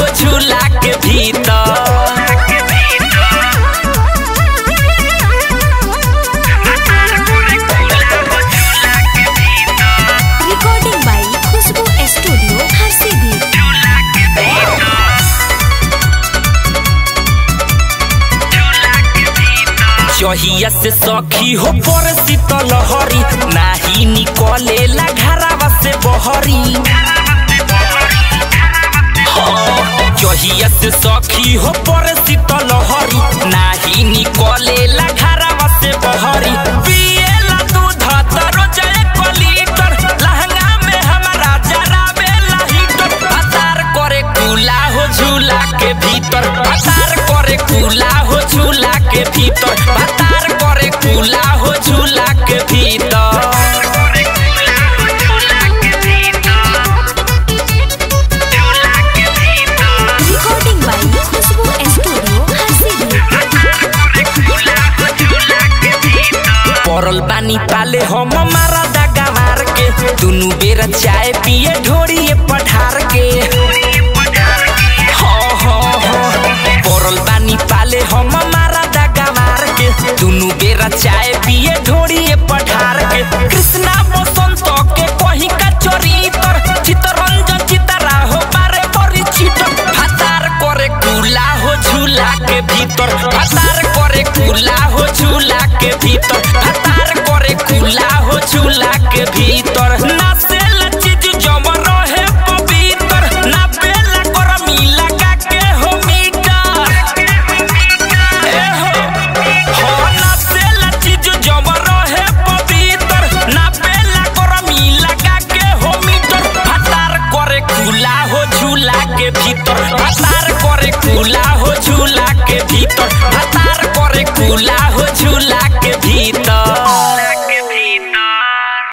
झूला के भीतर Recording by Khushbu Studio, Harsidir. जहिया से सखी हो पर शीतल हरी नाही निकलेला घरावा से बहरी हाँ, जहिया से सखी हो पर शीतल हरी नाही निकलेला घरावा से बहरी पिएला दूध त रोज एक लीटर लहंगा में हमारा जरा बेला हीटर पतार करे कूला हो झूला के भीतर पतार करे कूला हो झूला के भीतर पतार करे कूला हो झूला के भीतर Recording by Khushbu Studio, Harsidir. पड़ल बानी पाले हम मारा दागा मार के दुनु बेर चाय पिए ढोरिए पठार के हाँ, हाँ, हाँ। पड़ल बानी पाले हम मारा दागा मार के दुनु बेर चाय पिए ढोरिए पठार के कृष्णा बसंत के कहीं का चरितर चितरंजन चितरा हो बारे बड़ी चितर फतार करे कूला हो झूला के भीतर फतार करे कूला हो झूला के भीतर